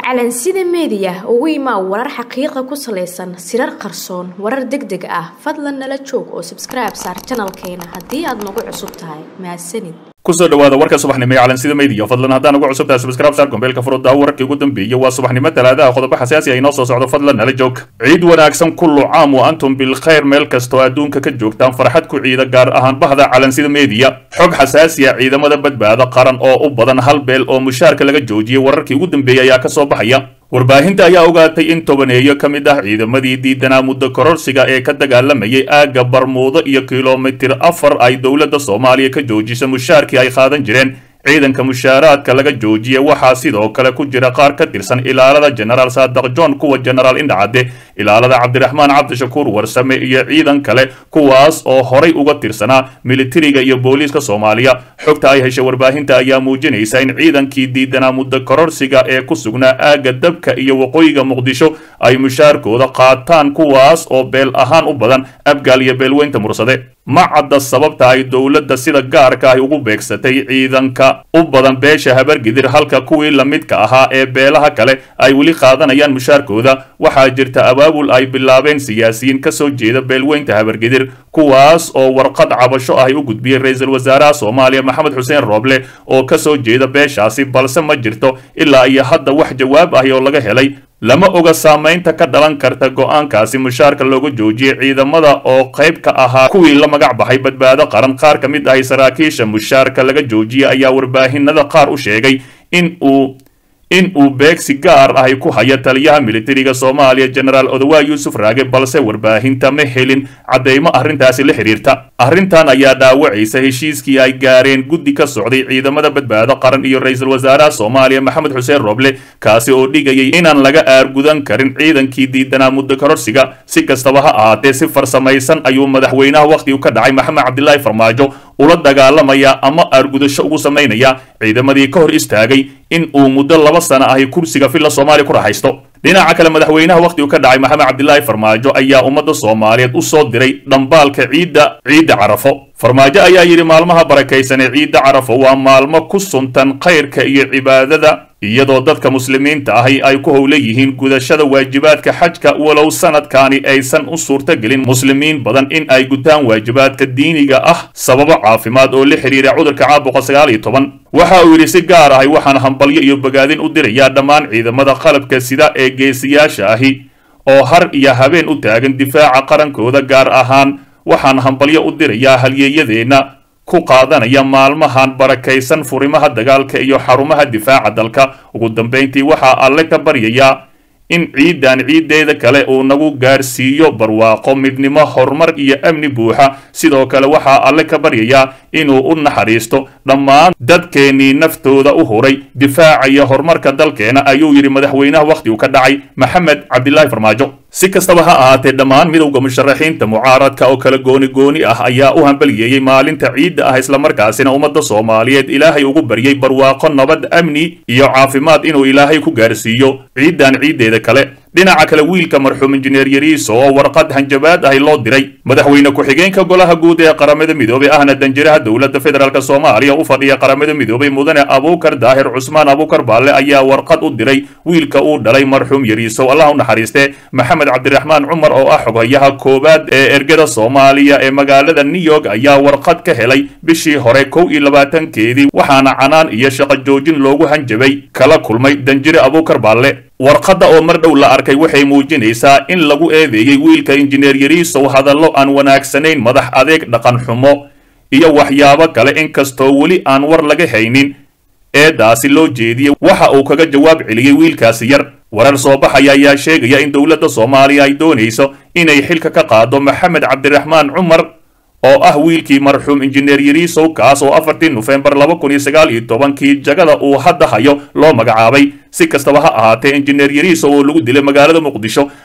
calansida meediya ugu imaa warar xaqiiqa ku salaysan sirar qarsoon warar deg deg ah fadlan nala joog oo sabskribe saar janalkeena haddii aad nagu cusub tahay mahadsanid kusoo dhawaada warka subaxnimo ee calansida media fadlan haddaan ugu cusub tahay subscribe saar gombeelka furudda wararkii ugu dambeeyey waa subaxnimo talaadaha qodobo xasaasi ah inoo soo socdo fadlan nala joog ciid wanaagsan kullu caam wa antum bilkhayr meel kastoo adduunka ka joogtaan farxad ku ciida gaar ahaan bahda calansida media xog xasaasi ah ciidamada badbaado qaran oo u badan hal beel oo mushaarka laga joojiyey wararkii ugu dambeeyey ayaa kasoo baxaya warbaahinta ayaa ogaatay in tobaneeyo ka mid ah ciidamadii diidanaa muddo kororsiga ee ka dagaalamayay aagga barmuudo iyo kilomitir afar ay dowladda soomaaliya ka joojisa mushaarkii ay qaadan jireen ciidanka mushaaraadka laga joojiyay waxaa sidoo kale ku jira qaar ka tirsan ilaalada jenaraal saadaq john kuwa jenaraal indhacadde ilaalada cabdiraxmaan cabdishakuur warsame iyo ciidan kale kuwaas oo horay uga tirsanaa militariga iyo booliiska soomaaliya xogta ay heshay warbaahinta ayaa muujinaysa in ciidankii diidanaa muddo kororsiga ee ku sugnaa aagga dabka iyo waqooyiga muqdisho ay mushaarkooda qaataan kuwaas oo beel ahaan u badan abgaal iyo beelweynta mursade ma cadda sababta ay dowladda sida gaarka ay ugu beegsatay ciidanka u badan beesha habargidir halka kuwii lamidka ahaa ee beelaha kale ay weli qaadanayaan mushaarkooda waxaa jirta abaabul ay bilaabeen siyaasiyiin ka soo jeeda beelweynta habargidir kuwaas oo warqad cabasho ah ay u gudbiyey ra-iisul wasaaraha soomaaliya maxamed xuseen rooble oo ka soo jeeda beeshaasi balse ma jirto ilaa iyo hadda wax jawaab ahi oo laga helay lama oga saamaynta ka dhalan karta go'aankaasi mushaarka looga joojiyey ciidamada oo qayb ka ahaa kuwii la magac baxay badbaado qaran qaar ka mid ahi saraakiisha mushaarka laga joojiyey ayaa warbaahinada qaar u sheegay in uu in uu beegsi gaar ahi ku haya taliyaha militariga soomaaliya jenaraal odowaa yuusuf raage balse warbaahinta ma helin caddeymo arrintaasi la xidhiirta arrintan ayaa dhaawacaysa heshiiskii ay gaareen guddi ka socday ciidamada badbaado qaran iyo ra-iisul wasaaraha soomaaliya maxamed xuseen roble kaasi oo dhigayay inaan laga aargudan karin ciidankii diidanaa muddo kororsiga si kastaba ha ahaatee si farsamaysan ayuu madaxweynaha wakhtigu ka dhacay maxamed cabdilaahi farmaajo ula dagaalamaya ama aargudasho ugu samaynaya ciidamadii ka hor istaagay in uu muddo laba sana ahi kursiga filla soomaaliya ku raaxaysto dhinaca kale madaxweynaha wakhtigu ka dhacay maxamed cabdilaahi farmaajo ayaa ummadda soomaaliyeed u soo diray dhambaalka ciidda ciidda carafo farmaajo ayaa yidhi maalmaha barakaysan ee ciidda carafo waa maalmo ku suntan khayrka iyo cibaadada iyadoo dadka muslimiinta ahi ay ku howla yihiin gudashada waajibaadka xajka walow sanadkaani aysan u suurtagelin muslimiin badan in ay gutaan waajibaadka diiniga ah sababo caafimaad oo la xidhiira cudurka caabuqa sagaal iyo toban waxa uu yidhi si gaar ahi waxaan hambalyo iyo bogaadin u dirayaa dhammaan ciidamada qalabka sida ee geesiyaasha ahi oo har iyo habeen u taagan difaaca qarankooda gaar ahaan waxaan hambalyo u dirayaa halyeeyadeenna ku qaadanaya maalmahan barakaysan furimaha dagaalka iyo xarumaha difaaca dalka ugu dambayntii waxaa alle ka baryayaa in ciidan ciiddeeda kale uu nagu gaarsiiyo barwaaqo midnimo horumar iyo amni buuxa sidoo kale waxaa alle ka baryayaa inuu u naxariisto dhammaan dadkeennii naftooda u huray difaacaya horumarka dalkeena ayuu yidhi madaxweynaha wakhtigu ka dhacay maxamed cabdilaahi farmaajo si kastaba ha ahaatee dhammaan midowda musharaxiinta mucaaradka oo kala gooni gooni ah ayaa u hambaliyeeyey maalinta ciidda ah islamarkaasina ummadda soomaaliyeed ilaahay ugu baryey barwaaqo nabad amni iyo caafimaad inuu ilaahay ku gaarsiiyo ciiddan ciiddeeda kale dhinaca kale wiilka marxuum injineer yariiso oo warqad hanjabaad ahi loo diray madaxweyne ku-xigeenka golaha guud ee qaramada midoobey ahna danjiraha dowladda federaalk soomaaliya u fadhiya qaramada midoobey mudane abuukar daahir cusmaan abuukar baalle ayaa warqad u diray wiilka uu dhalay marxuum yariisow allah u naxariiste maxamed cabdiraxmaan cumar oo ah xoghayaha koowaad ee ergada soomaaliya ee magaalada new york ayaa warqad ka helay bishii hore kow iyo labaatankeedii waxaana canaan iyo shaqo joojin loogu hanjabay kala kulmay danjire abuukar baalle warqadda oo mar dhow la arkay waxay muujinaysaa in lagu eedeeyey wiilka injineer yariisow hadallo aan wanaagsanayn madax adeeg dhaqan xumo iyo waxyaabo kale inkastoo weli aan war laga haynin eedaasi loo jeediyey waxa uu kaga jawaab celiyey wiilkaasi yar warar soo baxaya ayaa sheegaya in dowladda soomaaliya ay doonayso inay xilka ka qaado maxamed cabdiraxmaan cumar oo ah wiilkii marxuum injineer yariisow kaas oo afartii nofembar laba kun iyo sagaal iyo tobankii jagada uu hadda hayo loo magacaabay si kastaba ha ahaatee injineer yariisow oo lagu dilay magaalada muqdisho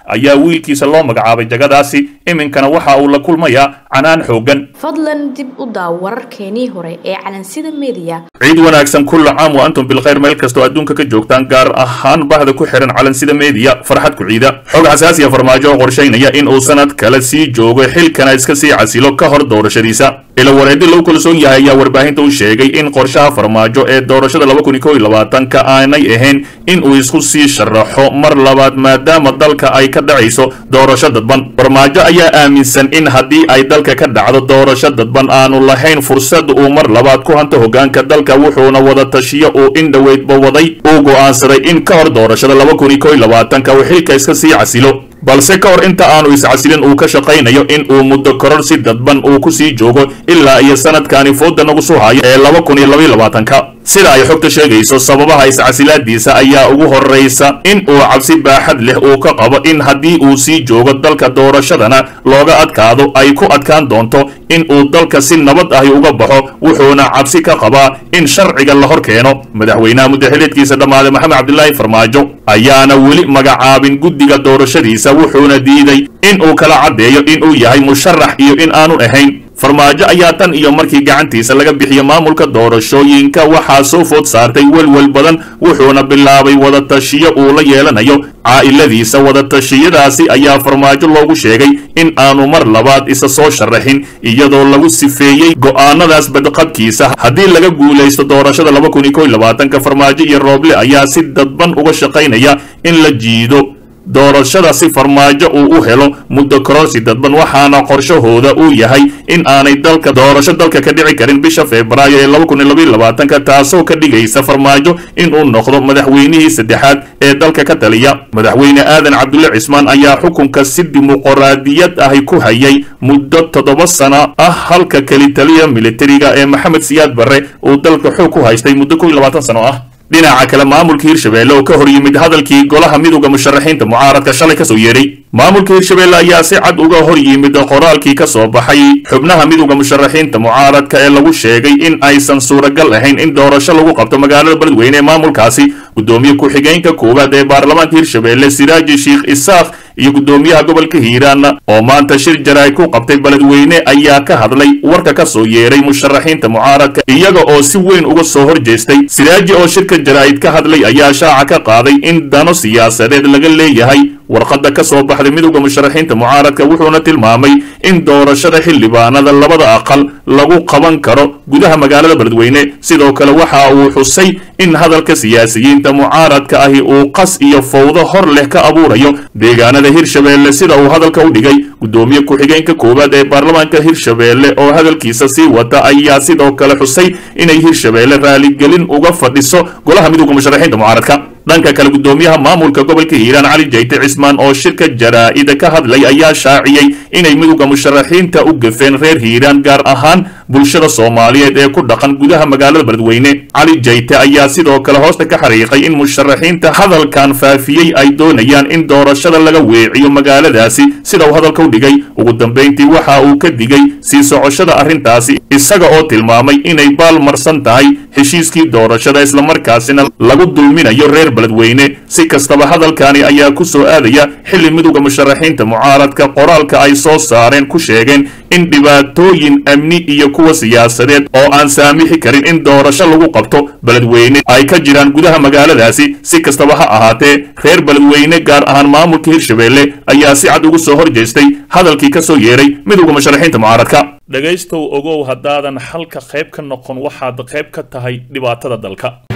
ayaa wiilkiisa loo magacaabay jagadaasi iminkana waxa uu la kulmayaa canaan xoogan fadlan dib u daaw wararkeenii hore ee calansida meediya ciid wanaagsan kulla caam wa antum bilkhayr meel kastoo adduunka ka joogtaan gaar ahaan bahda ku xihan calansida meediya farxad ku ciida xog xasaasiya farmaajo oo qorshaynaya in uu sanad kale sii joogo xilkana iska sii casilo ka hor doorashadiisa ila wareedi lagu kalsoon yahay ayaa warbaahinta u sheegay in qorshaha farmaajo ee doorashada laba kun iyo kow iyo labaatanka aanay ahayn in uu isku sii sharaxo mar labaad maadaama dalka ay ka dhacayso doorasho dadban farmaajo ayaa aaminsan in haddii ay dalka ka dhacdo doorasho dadban aanu lahayn fursad uu mar labaad ku hanto hogaanka dalka wuxuuna wada tashiyo uu in dhoweydba waday uu go'aansaday in ka hor doorashada laba kun iyo kow iyo labaatanka uu xilka iska sii casilo balse ka hor inta aanu iscasilin uu ka shaqaynayo in uu muddo koror si dadban uu ku sii joogo ilaa iyo sanadkani fooda nagu soo hayo ee laba kun iyo labaiyo labaatanka sida ay xogta sheegayso sababaha iscasilaadiisa ayaa ugu horraysa in uu cabsi baaxad leh uu ka qabo in haddii uu sii joogo dalka doorashadana looga adkaado ay ku adkaan doonto in uu dalka si nabad ahi uga baxo wuxuuna cabsi ka qabaa in sharciga la hor keeno madaxweynaha muddaxiliedkiisa dhammaaday maxamed cabdilaahi farmaajo ayaana weli magacaabin guddiga doorashadiisa wuxuuna diiday in uu kala caddeeyo in uu yahay musharax iyo in aanu ahayn farmaajo ayaa tan iyo markii gacantiisa laga bixiyo maamulka doorashooyinka waxaa soo food saartay welwel badan wuxuuna bilaabay wadatashiyo uu la yeelanayo caa'iladiisa wadatashiyadaasi ayaa farmaajo loogu sheegay in aanu mar labaad isa soo sharaxin iyadoo lagu sifeeyey go'aanadaas badqabkiisa haddii laga guulaysto doorashada laba kun iyo kow iyo labaatanka farmaajo iyo rooble ayaa si dadban uga shaqaynaya in la jiido doorashada si farmaajo uu u helo muddo kororsi dadban waxaana qorshahooda uu yahay in aanay dalka doorasho dalka ka dhici karin bisha febraayo ee laba kun iyo labaiyo labaatanka taasoo ka dhigaysa farmaajo inuu noqdo madaxweynihii saddexaad ee dalka ka taliya madaxweyne aadan cabdulle cismaan ayaa xukunka si dimuqraadiyad ahi ku hayay muddo toddoba sano ah halka keli taliya militariga ee maxamed siyaad barre uu dalka xoog ku haystay muddo kow iyo labaatan sano ah dhinaca kale maamulka hirshabeelle oo ka hor yimid hadalkii golaha midowda musharaxiinta mucaaradka shalay kasoo yeedhay maamulka hirshabeelle ayaa si cad uga hor yimid qoraalkii ka soo baxay xubnaha midowda musharaxiinta mucaaradka ee lagu sheegay in aysan suuragal ahayn in doorasho lagu qabto magaalada beledweyne ee maamulkaasi gudoomiye ku-xigeenka koowaad ee baarlamaanka hirshabeelle siraaji sheikh isaaq iyo gudoomiyaha gobolka hiiraan oo maanta shir jaraa'id ku qabtay beledweyne ayaa ka hadlay warka ka soo yeeray musharaxiinta mucaaradka iyaga oo si weyn uga soo hor jeestay siraaji oo shirka jaraa'id ka hadlay ayaa shaaca ka qaaday in dano siyaasadeed laga leeyahay warqadda ka soo baxday midowda musharaxiinta mucaaradka wuxuuna tilmaamay in doorashada xildhibaanada labada aqal lagu qaban karo gudaha magaalada beledweyne sidoo kale waxa uu xusay in hadalka siyaasiyiinta mucaaradka ahi uu qas iyo fawdo hor leh ka abuurayo deegaanada hirshabeelle sida uu hadalka u dhigay gudoomiye ku-xigeenka koowaad ee baarlamaanka hirshabeelle oo hadalkiisa sii wata ayaa sidoo kale xusay inay hirshabeelle raaligelin uga fadhiso golaha midowda musharaxiinta mucaaradka dhanka kale gudoomiyaha maamulka gobolka hiiraan cali jayte cismaan oo shirka jaraa'ida ka hadlay ayaa shaaciyey inay midowda musharaxiinta u gafeen reer hiiraan gaar ahaan bulshada soomaaliyeed ee ku dhaqan gudaha magaalada beledweyne cali jayte ayaa sidoo kale hoosta ka xariiqay in musharaxiinta hadalkan faafiyey ay doonayaan in doorashada laga weeciyo magaaladaasi sida uu hadalka u dhigay ugu dambayntii waxa uu ka digay sii socoshada arrintaasi isaga oo tilmaamay inay baal marsan tahay heshiiskii doorashada islamarkaasina lagu dulminayo reer beledweyne si kastaba hadalkani ayaa ku soo aadaya xilli midowda musharaxiinta mucaaradka qoraalka ay soo saareen ku sheegeen in dhibaatooyin amni iyo kuwa siyaasadeed oo aan saamixi karin in doorasho lagu qabto beledweyne ay ka jiraan gudaha magaaladaasi si kastaba ha ahaatee reer beledweyne gaar ahaan maamulka hirshabeelle ayaa si cad ugu soo hor jeestay hadalkii ka soo yeeray midowda musharaxiinta mucaaradka dhegaystow ogow haddaadan xalka qayb ka noqon waxaad qayb ka tahay dhibaatada dalka